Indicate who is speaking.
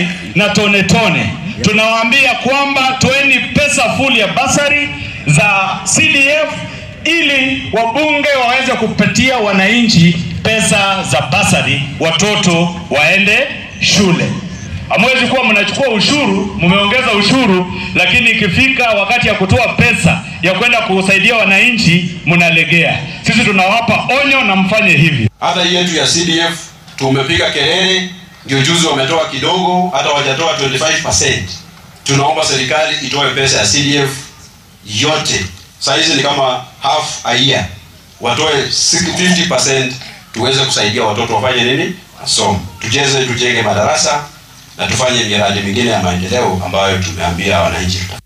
Speaker 1: serikali na tone tone. Tunawaambia kwamba toeni pesa full ya basari za CDF ili wabunge waweze kupatia wananchi pesa za basari, watoto waende shule. Hamwezi kuwa mnachukua ushuru, mmeongeza ushuru, lakini ikifika wakati ya kutoa pesa ya kwenda kusaidia wananchi mnalegea. Sisi tunawapa onyo na mfanye hivi.
Speaker 2: Hata hii yetu ya CDF tumepiga kelele, ndio juzi wametoa kidogo, hata wajatoa 25%. Tunaomba serikali itoe pesa ya CDF yote, saa hizi ni kama half a year, watoe 50% tuweze kusaidia watoto wafanye nini, masomo, tujeze, tujenge madarasa na tufanye miradi mingine ya maendeleo ambayo tumeambia wananchi.